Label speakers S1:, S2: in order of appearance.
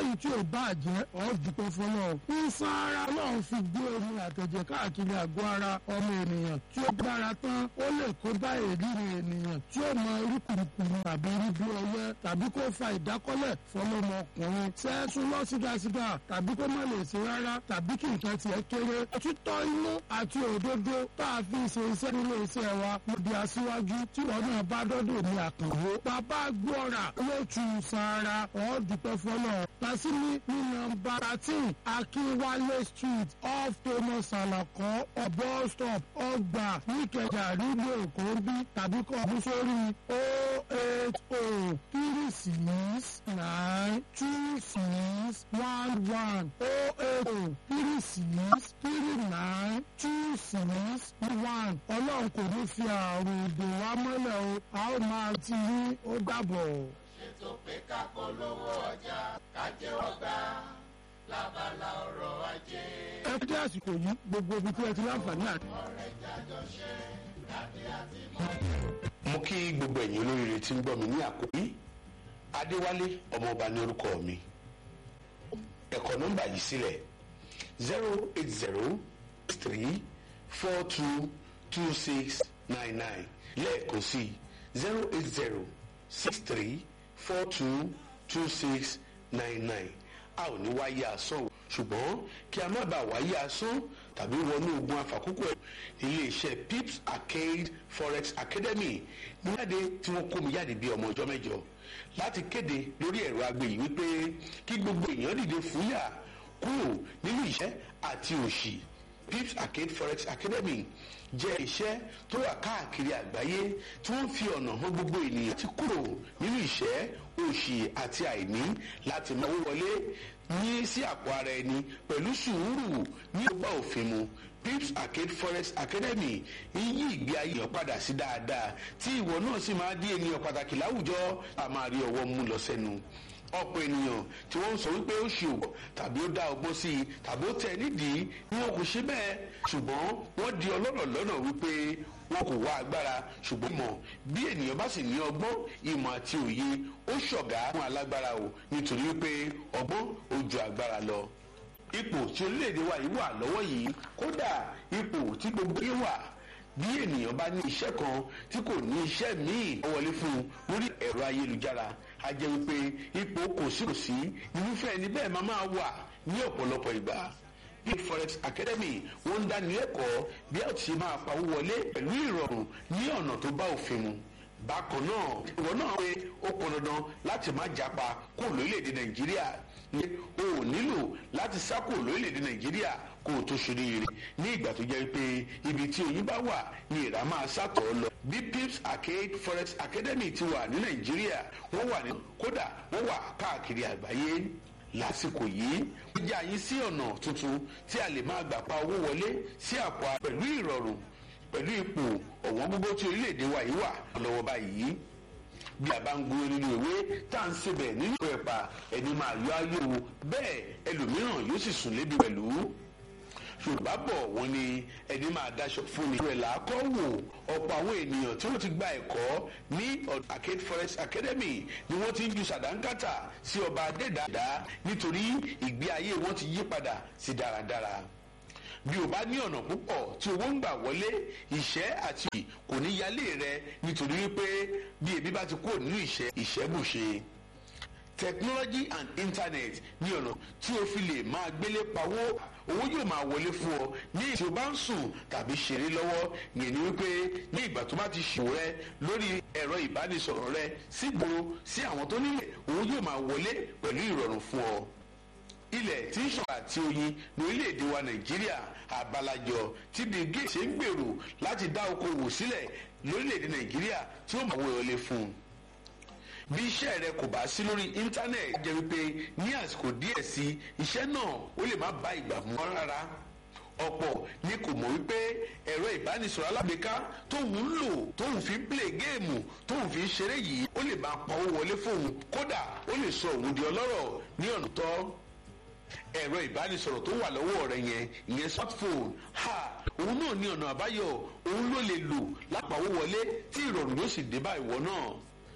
S1: eléyìí tí ò bá jẹ́ ọ́ dúpẹ́ fọlọ́ ìsan ara ọlọ́run fi gbé omi àtẹ̀jẹ̀ káàkiri àgọ́ ara ọmọ ènìyàn tí ó gbára tán ó lè kó bá èdèrè ènìyàn tí ó mọ irú kùrùkùrù tàbí irú bí ọyẹ́ tàbí kó fa ìdákọ́lẹ̀ fọlọ́mọkùnrin sẹ́ẹ̀sùn lọ sígasíga tàbí kó má lè ṣe rárá tàbí kí nǹkan tiẹ̀ kéré òtítọ́ inú àti òdodo tá a fi ṣe iṣẹ́ nílé iṣẹ́ wa mo di aṣíwájú tí wọn náà bá dọ́dọ̀ ní àkànwó bàbá gbọ́ra ló tu sara ọ́ dúpẹ́ fọlọ́ lásìmí ní nọ́mbà thirteen akínwálé street off thomas alakọ ọ̀bọ stop ọgbà níkẹjà rígbò kòńbí tàbí kọ́ ọdún sórí o eight o three six nine two six one one o eight o three six three nine two six one ọlọ́run kò ní fi àrùn ìdè wa mọ́lẹ̀ o a ó máa ti rí ó dàbọ̀.
S2: ṣètò pé ká polówó ọjà ká jẹ́wọ́ gbà lábala ọ̀rọ̀ ajé.
S1: ẹ kú dé àsìkò yìí gbogbo ibi tí ẹ ti láǹfààní àti.
S2: ọ̀rẹ́ jájọ ṣe láti àti mọ́.
S3: mo kí gbogbo ẹ̀yin olóríire tí ń gbọ́ mi ní àkókò yìí adéwálé ọmọọba ní orúkọ mi ẹ̀kọ́ nọ́mbà yìí sílẹ̀ zero eight zero three four two two six nine nine lẹ́ẹ̀kan sí zero eight zero six three four two two six nine nine a ò ní wáyé asán o ṣùgbọ́n kí a má bàa wáyé asán tàbí wọnú ogun àfàkókò ẹ̀ iléeṣẹ́ pips arcade forex academy ní jáde tí wọ́n kó mi jáde bí ọmọ ọjọ́ mẹ́jọ láti kéde lórí ẹ̀rọ agbe yìí wípé kí gbogbo èèyàn dìde fúyà kúrò nínú ìṣẹ́ àti òṣì pips arcade forex academy jẹ́ iṣẹ́ tó wà káàkiri àgbáyé tí wọ́n fi ọ̀nà hàn gbogbo ènìyàn ti kúrò nínú ìṣẹ́ òṣì àti àìní láti máa owó wọlé ní sí àpò ara ẹni pẹ̀lú sùúrù ní ọgbà òfin mu pips arcade forex academy ń yí ìgbé ayé èèyàn padà sí dáadáa tí ìwọ náà sì máa di ènìyàn pàtàkì láwùjọ a máa rí ọwọ́ mú lọ sẹ́nu ọ̀pọ̀ ènìyàn tí wọ́n ń sọ wípé ó ṣe òwò tàbí ó dá ọgbọ́n sí i tàbí ó tẹ̀ nídìí ni wọn kò ṣe bẹ́ẹ̀ ṣùgbọ́n wọ́n di ọlọ́rọ̀ lọ́nà wípé wọn kò wá agbára ṣùgbọ́n ìmọ̀ bí ènìyàn bá sì ní ọgbọ́n ìmọ̀ àti òye ó ṣọ̀gá fún alágbára o nítorí wípé ọgbọ́n ó ju agbára lọ ipò tí orílẹ̀-èdè wa yìí wà lọ́wọ́ yìí kódà ipò tí gbogbo yìí wà bí ènìyàn bá ní iṣẹ́ kan tí kò ní iṣẹ́ míì ó wọlé fún un lórí ẹ̀rọ ayélujára a jẹ́ wípé ipò kò sí kò sí irúfẹ́ ẹni bẹ́ẹ̀ máa máa wà ní ọ̀pọ̀lọpọ̀ ìgbà big forex academy wọ́n ń dáni lẹ́kọ̀ọ́ bí a ti ṣe máa pawó wọlé pẹ̀lú ìrọ̀rùn ní ọ̀nà tó bá òfin mu bákan náà ìwọ náà pé ó pọn dandan láti má japa kó lórílẹ̀‐èdè nàìjíríà ní o ò nílò láti sá kó lórílẹ̀‐èdè nàìjíríà kó o tó ṣoríire ní ìgbà tó jẹ́ pé ibi tí oyin bá wà ní ìrà máa sàtọ̀ lọ bí pips arcade forex academy ti wà ní nàìjíríà wọ́n wà ní kódà wọ́n wà káàkiri àgbáyé lásìkò yìí ó jẹ́ àyín sí ọ̀nà tuntun tí a lè máa gbà pa owó wọlé sí àpò a pẹ̀lú ìrọ̀rùn pẹ̀lú ipò ọ̀wọ́n gbogbo tí orílẹ̀-èdè wa yìí wà lọ́wọ́ báyìí bí a bá ń gbé nínú ìwé tá à ń sebẹ̀ nínú ẹ̀pà ẹni máa yọ ayé o bẹ́ẹ̀ ẹlòmíràn yóò sì sùn lébi pẹ̀lú yorùbá bọ̀ wọ́n ní ẹni máa daṣọ fún ni. ìrẹ̀lẹ̀ akọ́ wò ọ̀pọ̀ àwọn ènìyàn tí wọ́n ti gba ẹ̀kọ́ ní arcade forest academy ni wọ́n ti ń ju sàdánkátà sí ọba adẹ́dàdá nítorí ìgbé ayé wọn ti yí padà sí dáradára bí o bá ní ọ̀nà púpọ̀ tí owó ń gbà wọlé ìṣẹ́ àti òyì kò ní yálé rẹ nítorí wípé bí ebi bá ti kúrò nínú ìṣẹ́ ìṣẹ́bùṣe technology and internet ní ọ̀nà tí o fi lè máa gbélé pawó owó yóò máa wọlé fún ọ ní tí o bá ń sùn tàbí ṣeré lọ́wọ́ yẹn ni wípé ní ìgbà tó bá ti ṣòwò rẹ lórí ẹ̀rọ ìbánisọ̀rọ̀ rẹ sígboro sí àwọn tó nílẹ̀ owó yóò máa wọlé pẹ̀lú ìrọ̀rùn fún ọ ilẹ̀ tí ń ṣọ̀rọ̀ àti oyin ní orílẹ̀-èdè wa nàìjíríà àbálàjọ tí bill gates ṣe ń gbèrò láti dá okòwò sílẹ̀ lórílẹ̀-èdè nàìjíríà tí ó máa wọlé fún un bí iṣẹ́ rẹ kò bá sí lórí íńtánẹ̀tì jẹ́ wípé ní àsìkò díẹ̀ sí iṣẹ́ náà ó lè má bá ìgbà mú rárá ọ̀pọ̀ ni kò mọ̀ wípé ẹ̀rọ ìbánisọ̀rọ̀ alágbèéká tóun ń lò tóun fi ń play géèmù tóun fi ń ṣeré yìí ó lè máa pa owó wọlé fóun kódà ó lè sọ òun di ọlọ́rọ̀ ní ọ̀nà tọ́ ẹ̀rọ ìbánisọ̀rọ̀ tó wà lọ́wọ́ rẹ yẹn ìyẹn smartphone ha òun náà ní ọ̀nà àbáyọ òun ló lè lò lápapọ̀ wọlé tí ìrọ̀rùn yóò sì dé bá ìwọ náà